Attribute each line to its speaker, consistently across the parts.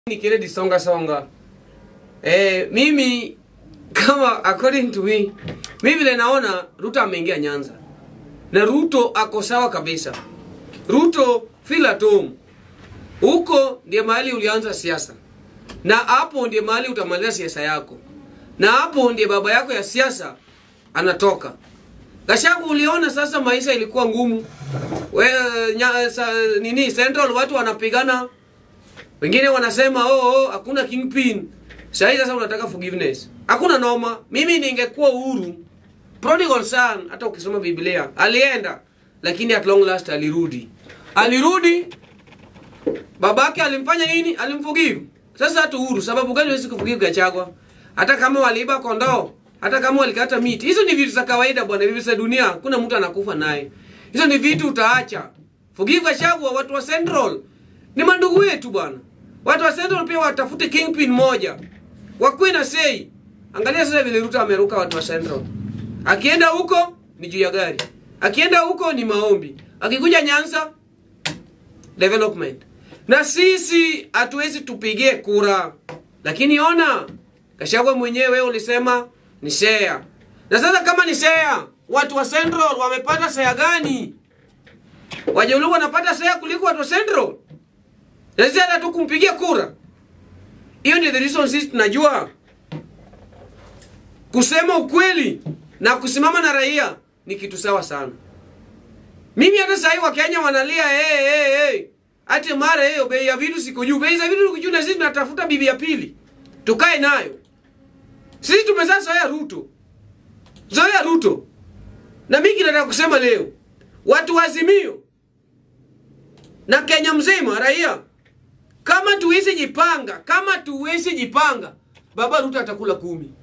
Speaker 1: nikile disonga songa eh, mimi kama according to me mi vile naona ruto ameingia nyanza na ruto ako sawa kabisa ruto feel at home huko ndiye mahali ulianza siasa na hapo ndiye mahali utamaliza siasa yako na hapo ndiye baba yako ya siasa anatoka Gashagu, uliona sasa maisha ilikuwa ngumu. We, nya, sa, nini Central watu wanapigana, wengine wanasema oh, oh hakuna kingpin. Sasa sasa unataka forgiveness, hakuna noma. Mimi ningekuwa uhuru, prodigal son, hata ukisoma Biblia alienda, lakini at long last alirudi, alirudi. Babake alimfanya nini? Alimforgive. Sasa hata uhuru, sababu gani huwezi kuforgive Gachagua? Hata kama waliiba kondoo hata kama walikata miti, hizo ni vitu za kawaida bwana, vitu za dunia, kuna mtu anakufa naye. Hizo ni vitu utaacha. Forgive Gachagua, watu wa Central ni mandugu wetu bwana. Watu wa Central pia watafute kingpin moja, wakuwe na sei. Angalia sasa vile Ruto ameruka watu wa Central. Akienda huko ni juu ya gari, akienda huko ni maombi, akikuja Nyanza development. Na sisi hatuwezi tupigie kura, lakini ona Gachagua mwenyewe ulisema ni share. Na sasa kama ni share, watu wa Central wamepata share gani? Wajaluo wanapata share kuliko watu wa Central. Na sisi hata tu kumpigia kura. Hiyo ndio the reason sisi tunajua kusema ukweli na kusimama na raia ni kitu sawa sana. Mimi hata sasa hivi Wakenya wanalia hey, hey, hey. Ati mara hiyo bei ya vitu siko juu. Bei za vitu ziko juu na sisi tunatafuta bibi ya pili. Tukae nayo. Sisi tumezaa zoea Ruto, zoea Ruto. Na mimi nataka kusema leo, watu wa Azimio na Kenya mzima, raia, kama tuwezi jipanga, kama tuwezi jipanga, baba Ruto atakula kumi,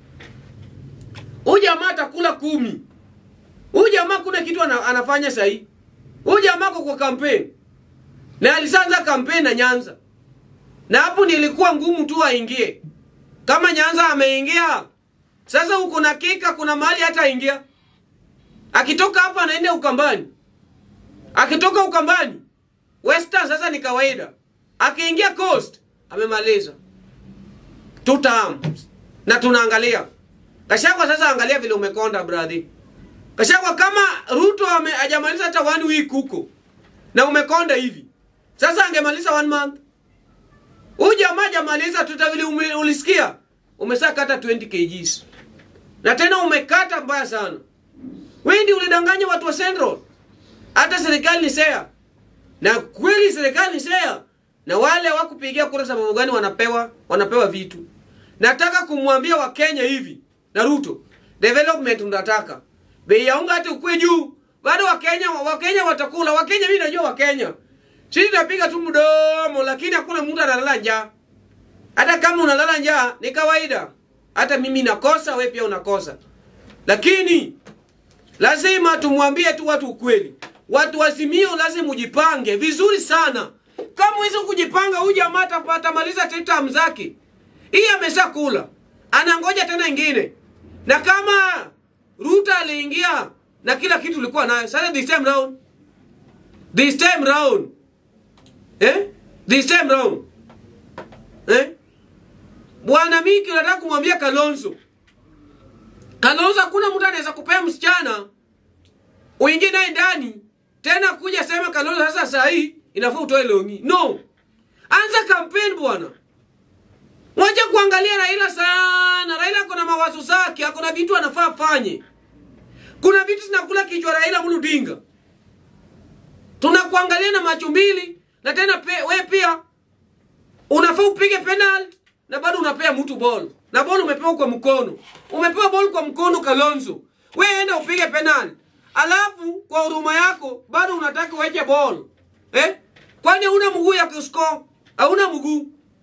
Speaker 1: huyu jamaa atakula kumi. Huyu jamaa kuna kitu ana, anafanya sahi. Huyu jamaa kwa kampeni na alisanza kampeni na Nyanza, na hapo nilikuwa ngumu tu aingie kama Nyanza ameingia sasa, huko na kika, kuna mahali hata ingia. Akitoka hapa anaenda Ukambani, akitoka Ukambani Western, sasa ni kawaida. Akiingia Coast amemaliza two terms, na tunaangalia Gachagua. Sasa angalia vile umekonda brother. Gachagua, kama Ruto hajamaliza hata one week huko na umekonda hivi, sasa angemaliza one month Huyu jamaa jamaliza tuta vile ume, ulisikia umesha kata 20 kgs. Na tena umekata mbaya sana. Wewe ndio ulidanganya watu wa Central. Hata serikali ni share. Na kweli serikali ni share. Na wale wakupigia kura sababu gani wanapewa wanapewa vitu. Nataka kumwambia wa Kenya hivi na Ruto, development unataka. Bei ya unga hata ukue juu. Bado wa Kenya wa Kenya watakula. Wa Kenya mimi najua wa Kenya. Sisi tunapiga tu mdomo, lakini hakuna mtu analala njaa. Hata kama unalala njaa ni kawaida. Hata mimi nakosa, wewe pia unakosa. Lakini lazima tumwambie tu watu ukweli. Watu wasimio lazima ujipange vizuri sana. Kama hizo kujipanga, huyu jamaa atapata maliza term zake. Hii ameshakula. Anangoja tena ingine. Na kama Ruto aliingia na kila kitu ulikuwa nayo, sasa this time round this time round Eh? This time round. Eh? Bwana Miki unataka kumwambia Kalonzo. Kalonzo hakuna mtu anaweza kupea msichana uingie naye ndani tena kuja sema Kalonzo sasa saa hii inafaa utoe longi. No. Anza campaign bwana. Wacha kuangalia Raila sana. Raila kuna mawazo zake, kuna vitu anafaa fanye. Kuna vitu zinakula kichwa Raila Odinga. Tunakuangalia na macho mbili na tena pe, we pia unafaa upige penalty na bado unapea mtu ball na ball umepewa kwa mkono, umepewa ball kwa mkono Kalonzo, we enda upige penalty, alafu kwa huruma yako bado unataka uweke ball eh? Kwani una mguu ya kuscore? Hauna mguu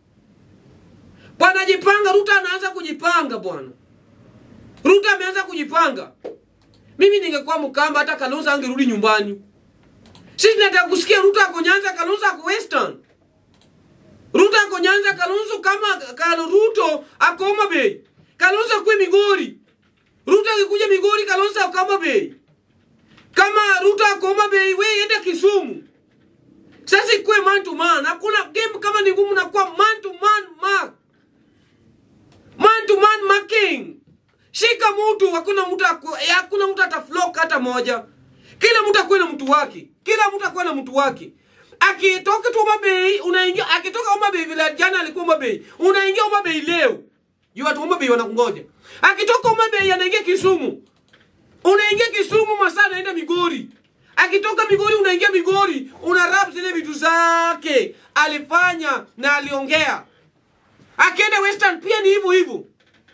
Speaker 1: bwana. Jipanga. Ruto anaanza kujipanga bwana. Ruto ameanza kujipanga. Mimi ningekuwa Mkamba, hata Kalonzo angerudi nyumbani. Sisi nataka kusikia Ruto ako Nyanza, Kalonzo ako Western. Ruto ako Nyanza, Kalonzo kama Kalo Ruto ako Homa Bay. Kalonzo akwe Migori. Ruto akikuja Migori, Kalonzo ako Homa Bay. Kama Ruto ako Homa Bay, we enda Kisumu. Sasa ikuwe man to man. Hakuna game kama ni ngumu na kuwa man to man mark. Man to man marking. Shika mtu, hakuna mtu aku- eh, hakuna mtu ataflock hata moja. Kila mtu akuwe na mtu wake. Kila mtu akuwe na mtu wake. Akitoka tu Homa Bay, unaingia akitoka Homa Bay vile jana alikuwa Homa Bay. Unaingia Homa Bay leo. Juu watu Homa Bay wanakungoja. Akitoka Homa Bay anaingia Kisumu. Unaingia Kisumu masaa anaenda Migori. Akitoka Migori unaingia Migori, una rap zile vitu zake alifanya na aliongea. Akienda Western pia ni hivyo hivyo.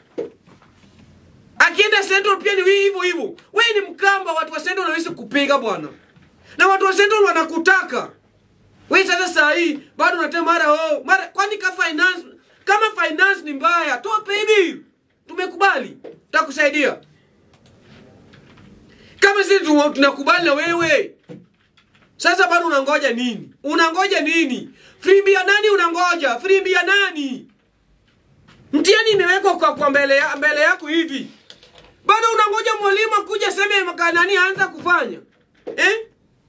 Speaker 1: Akienda Central pia ni hivyo hivyo. Wewe ni Mkamba, watu wa Central wanaweza kupiga bwana, na watu wa Central wanakutaka wewe. Sasa saa hii bado unatema mara oh mara, kwani ka finance kama finance ni mbaya, toa pay bill. Tumekubali, tutakusaidia kama sisi tu- tunakubali na wewe. Sasa bado unangoja nini? Unangoja nini? Frimbi ya nani unangoja? Frimbi ya nani? Mtihani imewekwa kwa, kwa mbele, ya, mbele yako hivi, bado unangoja mwalimu akuja seme makanani aanza kufanya eh?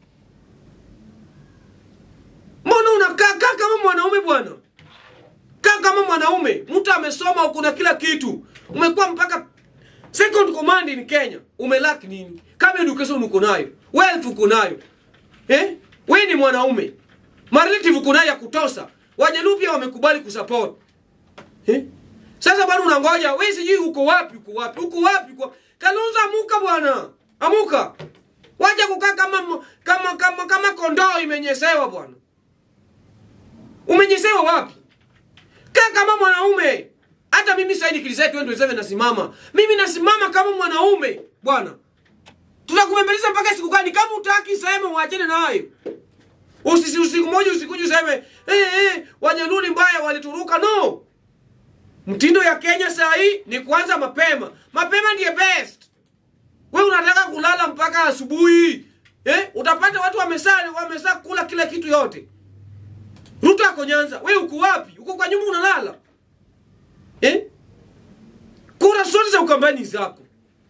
Speaker 1: Mbona unakaa kaa kama mwanaume bwana? Kaa kama mwanaume. Mtu amesoma, kuna kila kitu, umekuwa mpaka second command in Kenya. Umelaki nini? Kama education uko nayo, wealth uko nayo eh? We ni mwanaume, marelative uko nayo ya kutosa. Wajaluo pia wamekubali kusupport eh? Sasa bado unangoja wewe, sijui uko wapi, uko wapi, uko wapi kwa Kalonzo, amuka bwana, amuka, wacha kukaa kama kama kama kama kondoo imenyesewa bwana. Umenyesewa wapi? Kaa kama mwanaume. Hata mimi sasa nikilizai 2027 nasimama. Mimi nasimama kama mwanaume bwana. Tutakubembeleza mpaka siku gani? Kama utaki sema uachane nayo. Usisi usiku moja usikuje useme eh eh Wajaluo ni mbaya walituruka no. Mtindo ya Kenya saa hii ni kuanza mapema. Mapema ndiye best. We unataka kulala mpaka asubuhi. Eh? Utapata watu wamesaa wamesaa kula kila kitu yote. Ruto ako Nyanza. We uko wapi? Uko kwa nyumba unalala. Eh? Kura zote za ukambani zako.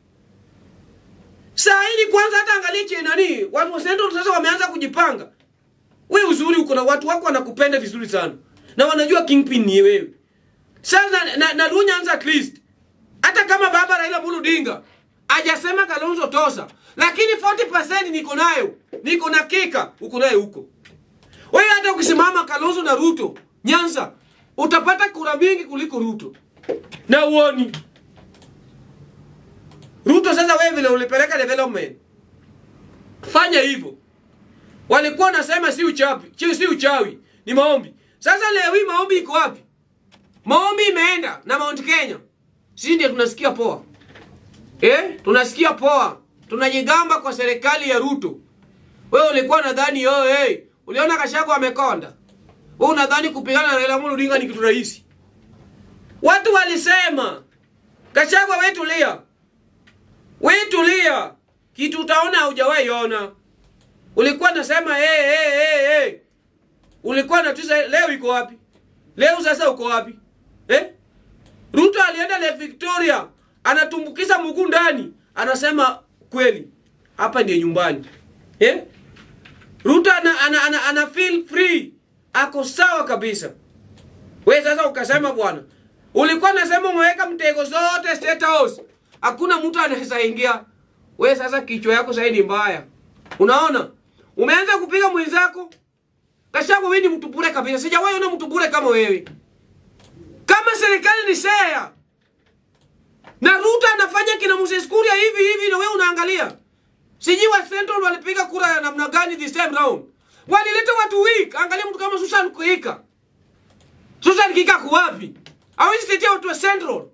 Speaker 1: Saa hii kwanza hata angalia che nani, watu wa Central sasa wameanza kujipanga. We uzuri uko na watu wako wanakupenda vizuri sana. Na wanajua kingpin ni wewe. Sasa na, na, na Luo Nyanza at least. Hata kama baba Raila Amolo Odinga hajasema Kalonzo tosa, lakini 40% niko nayo. Niko na kika uko nayo huko. Wewe hata ukisimama Kalonzo na Ruto Nyanza utapata kura mingi kuliko Ruto. Na uoni. Ruto sasa wewe vile ulipeleka development. Fanya hivyo. Walikuwa nasema si uchawi, si si uchawi, ni maombi. Sasa leo hii maombi iko wapi? Maombi imeenda na Mount Kenya. Sisi ndio tunasikia poa. Eh? Tunasikia poa. Tunajigamba kwa serikali ya Ruto. Wewe ulikuwa nadhani oh hey, uliona Gachagua amekonda. Wewe unadhani kupigana na Raila Amolo Odinga ni kitu rahisi? Watu walisema Gachagua wewe tulia. Wewe tulia. Kitu utaona haujawahi ona. Ulikuwa nasema hey, hey, hey, hey. Ulikuwa natuza leo iko wapi? Leo sasa uko wapi? Eh? Ruto alienda Lake Victoria, anatumbukiza mguu ndani, anasema kweli hapa ndiye nyumbani. Eh? Ruto ana, ana, ana, ana feel free, ako sawa kabisa. We sasa ukasema bwana, ulikuwa nasema umeweka mtego zote State House, hakuna mtu anaweza ingia. We sasa kichwa yako sasa ni mbaya, unaona? Umeanza kupiga mwenzako. Gachagua, wewe ni mtu bure kabisa, sijawahi ona mtu bure kama wewe. Kama serikali ni share na Ruto anafanya kina Moses Kuria hivi hivi, na wewe unaangalia. Sijui wa Central walipiga kura ya namna gani this time round. Walileta watu weak. Angalia mtu kama Susan Kuika. Susan Kuika kwa wapi? Hawezi tetea watu wa Central.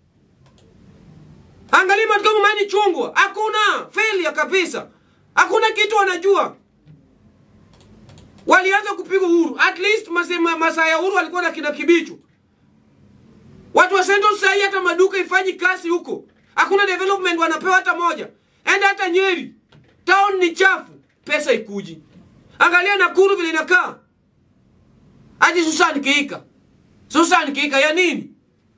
Speaker 1: Angalia mtu kama Mani Chungwa. Hakuna failure kabisa. Hakuna kitu wanajua. Walianza kupiga uhuru. At least masema masaa ya uhuru walikuwa na kina Kibichu. Watu wa Central sasa hii hata maduka ifanyi kazi huko. Hakuna development wanapewa hata moja. Enda hata Nyeri. Town ni chafu, pesa ikuji. Angalia Nakuru vile inakaa. Hadi Susan Kiika. Susan Kiika ya nini?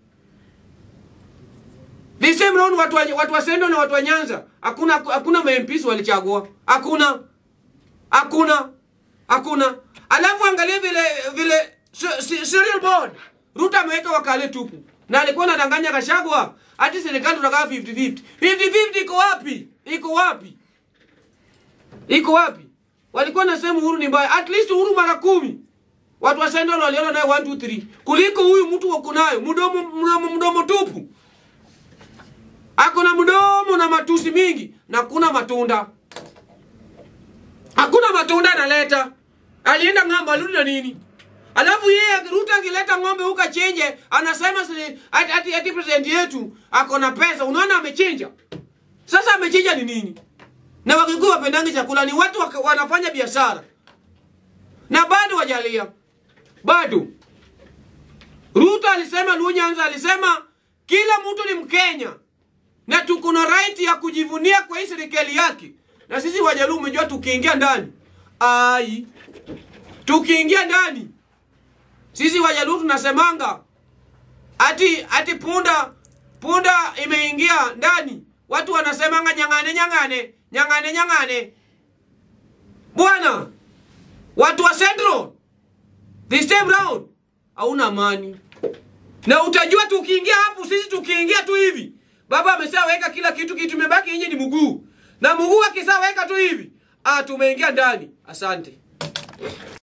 Speaker 1: The same round watu wa, watu wa Sendo na watu wa Nyanza. Hakuna hakuna MPs walichagua. Hakuna. Hakuna. hakuna. Alafu angalia vile vile se- se- serial board Ruto ameweka wakale tupu, na alikuwa anadanganya Gachagua ati serikali tutakaa 50-50. 50-50 iko wapi? Iko wapi? Iko wapi? Walikuwa nasema Uhuru ni mbaya. At least Uhuru mara kumi. Watu wa Central waliona naye 1 2 3. Kuliko huyu mtu wako nayo mdomo mdomo, mdomo tupu. Ako na mdomo na matusi mingi na kuna matunda. Hakuna matunda analeta. Alienda ng'ambo alirudi na nini? Alafu yeye Ruto akileta ng'ombe huko chenje, anasema si- ati, ati, ati president yetu ako na pesa. Unaona amechinja. Sasa amechinja ni nini? Na Wakikuyu wapendangi chakula ni watu waka, wanafanya biashara. Na bado wajalia. Bado. Ruto alisema Lunyanza alisema kila mtu ni Mkenya na tuko na right ya kujivunia kwa hii serikali yake. Na sisi Wajaluo umejua tukiingia ndani. Ai. Tukiingia ndani. Sisi Wajaluo tunasemanga ati ati punda punda imeingia ndani. Watu wanasemanga nyang'ane nyang'ane, nyang'ane nyang'ane. Bwana, watu wa Central this time round hauna amani. Na utajua tukiingia hapo, sisi tukiingia tu hivi, baba ameshaweka kila kitu, kitu imebaki nje ni mguu, na mguu akishaweka tu hivi, ah, tumeingia ndani. Asante.